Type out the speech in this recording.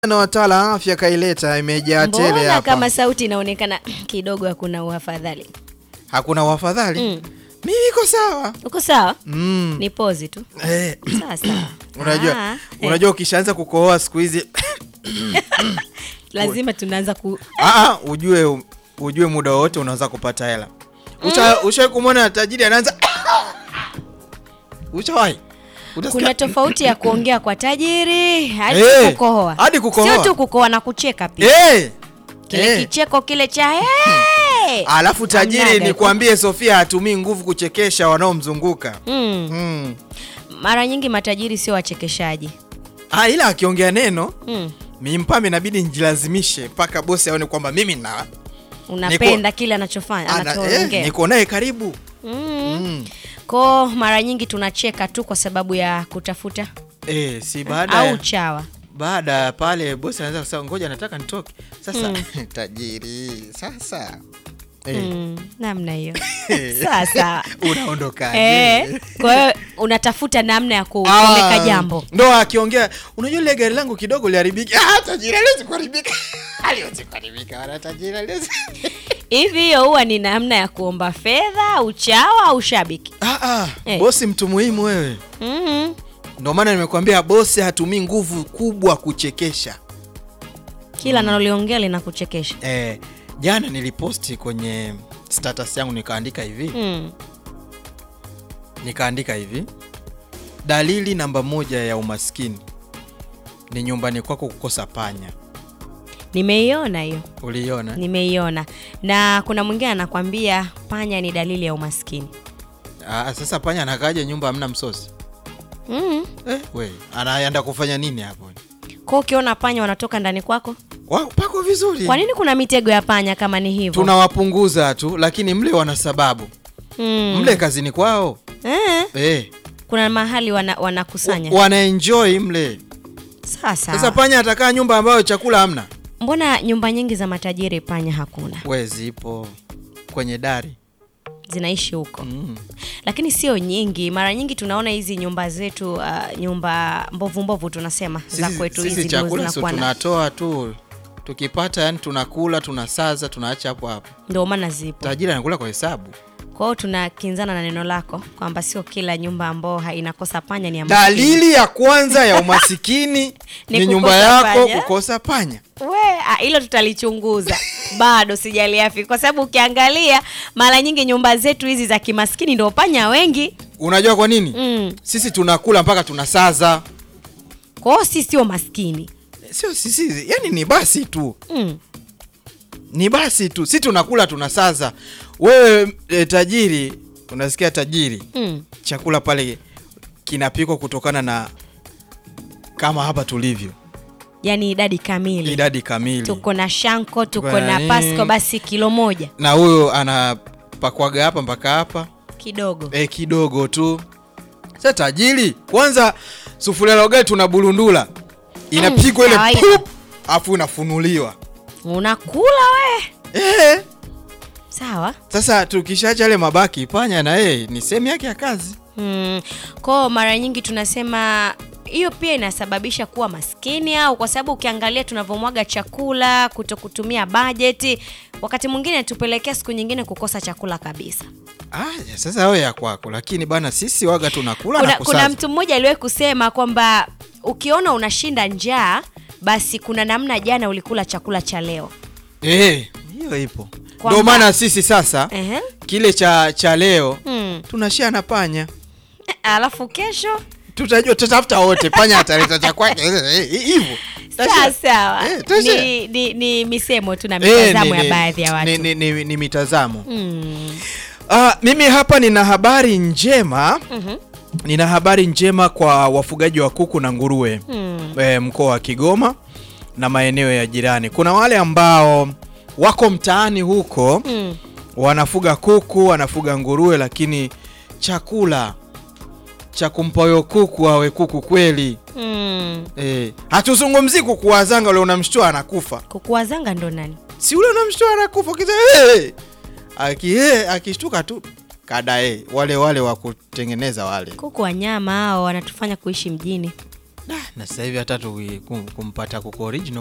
na wataala wa afya kaileta imejaa tele Mbona hapa. kama sauti inaonekana kidogo hakuna uafadhali? Hakuna wafadhali. Mm. Mimi iko sawa. Uko sawa? Mm. Ni pozi tu. Eh, Sawa sawa. unajua Ah, eh, unajua ukishaanza kukohoa siku hizi lazima tunaanza ku ah, ah, ujue ujue muda wote unaweza kupata hela. Usha ushawahi kumwona tajiri anaanza Ushawahi? Utasikia- kuna tofauti ya kuongea kwa tajiri hadi Eh, kukohoa. hadi kukohoa. Sio tu kukohoa na kucheka pia. Eh! Kile eh. kicheko kile cha hey! Alafu tajiri Hamnaga. nikwambie Sofia hatumii nguvu kuchekesha wanaomzunguka. Mm. Mm. Mara nyingi matajiri sio wachekeshaji. Ah, ila akiongea neno Mm. mimpame inabidi njilazimishe mpaka bosi aone kwamba mimi na Unapenda kile anachofanya ana, eh, anachoongea. niko naye karibu. Mm. Mm. Ko mara nyingi tunacheka tu kwa sababu ya kutafuta Eh, si baada au ya chawa. baada ya pale bosi anaweza kusema ngoja nataka nitoke. Sasa Mm. tajiri sasa eh, Mm. Namna hiyo. Sawa sawa. unaondoka. Eh, kwa hiyo unatafuta namna ya kupeleka jambo. Ndo akiongea unajua ile gari langu kidogo liharibika. Ah, tajiri aliwezi kuharibika. Aliwezi kuharibika wala tajiri aliwezi. Hivi hiyo huwa ni namna ya kuomba fedha, uchawa au shabiki? Ah, ah, Eh. bosi mtu muhimu wewe. Mhm. Ndio maana nimekuambia bosi hatumii nguvu kubwa kuchekesha. Kila analoliongea linakuchekesha. Eh, jana niliposti kwenye status yangu nikaandika hivi, Mm. nikaandika hivi, dalili namba moja ya umaskini ni nyumbani kwako kukosa panya. Nimeiona hiyo. Uliiona? Nimeiona. Na kuna mwingine anakwambia panya ni dalili ya umaskini. Ah, sasa panya anakaja nyumba hamna msosi? Mm. Eh, we, anaenda kufanya nini hapo? Kwa hiyo ukiona panya wanatoka ndani kwako, Wao pako vizuri. kwa nini kuna mitego ya panya kama ni hivyo? Tunawapunguza tu, lakini mle wana sababu. Mm. Mle kazini kwao. Eh, Eh, kuna mahali wana, wanakusanya. wanaenjoy mle. Sasa. Sasa panya atakaa nyumba ambayo chakula hamna. Mbona nyumba nyingi za matajiri panya hakuna? We zipo kwenye dari. Zinaishi huko. Mm. Lakini sio nyingi. Mara nyingi tunaona hizi nyumba zetu uh, nyumba mbovu mbovu tunasema za Sisi, kwetu sisi hizi ndio chakula sio zinakuwa na tunatoa tu tukipata, yani tunakula tunasaza tunaacha hapo hapo. ndio maana zipo. Tajiri anakula kwa hesabu. Kwa hiyo tunakinzana na neno lako kwamba sio kila nyumba ambao ha- inakosa panya ni ya maskini. Dalili ya kwanza ya umasikini Ni ni nyumba kukosa yako panya. kukosa panya. We, ah, hilo tutalichunguza bado sijaliafi, kwa sababu ukiangalia mara nyingi nyumba zetu hizi za kimaskini ndio panya wengi Unajua kwa nini? mm. Sisi tunakula mpaka tunasaza. Kwa hiyo sisi sio maskini Sio sisi, yani ni basi tu. mm. Ni basi tu. Sisi tunakula tunasaza. Wewe e, tajiri, unasikia tajiri, Mm. chakula pale kinapikwa kutokana na kama hapa tulivyo. Yaani idadi kamili Idadi kamili. tuko na shanko tuko Tuko na na nini? pasco, basi kilo moja na huyo anapakwaga hapa mpaka hapa kidogo e, kidogo tu. Sasa tajiri, kwanza sufuria la ugali tuna bulundula inapigwa ile kawaida. pup, afu inafunuliwa unakula we e. sawa Sasa tukishaacha yale mabaki, panya na yeye ni sehemu yake ya kazi. mm. Kwao mara nyingi tunasema hiyo pia inasababisha kuwa maskini, au kwa sababu ukiangalia tunavyomwaga chakula, kuto kutumia bajeti, wakati mwingine tupelekea siku nyingine kukosa chakula kabisa. Ah, sasa wewe ya kwako, lakini bana sisi waga tunakula Kuna, na kuna kusaza. mtu mmoja aliwahi kusema kwamba ukiona unashinda njaa, basi kuna namna jana ulikula chakula cha leo. Eh, hiyo ipo. Kwamba- Ndio maana sisi sasa Ehe. kile cha cha leo Hmm. tunashare na panya. Alafu kesho tutajua tutafuta wote panya ataleta cha kwake Eh, eh, hivyo sawa sawa, Eh, tasha. ni, ni, ni misemo tu na Eh, mitazamo ni- ya ni- baadhi ya watu ni, ni, ni, ni mitazamo Mm. Ah, mimi hapa nina habari njema Mhm. nina habari njema kwa wafugaji wa kuku na nguruwe Mm. e, mkoa wa Kigoma na maeneo ya jirani. Kuna wale ambao wako mtaani huko Mm. wanafuga kuku, wanafuga nguruwe, lakini chakula cha kumpa huyo kuku awe kuku kweli Mm. e, hatuzungumzii kuku wazanga ule unamshtua anakufa kukuwazanga ndo nani si ule unamshtua anakufa kiza hey! aki hey, akishtuka tu kada hey. wale wale wa kutengeneza wale kuku wanyama hao wanatufanya kuishi mjini na sasa hivi hata tu kumpata kuku original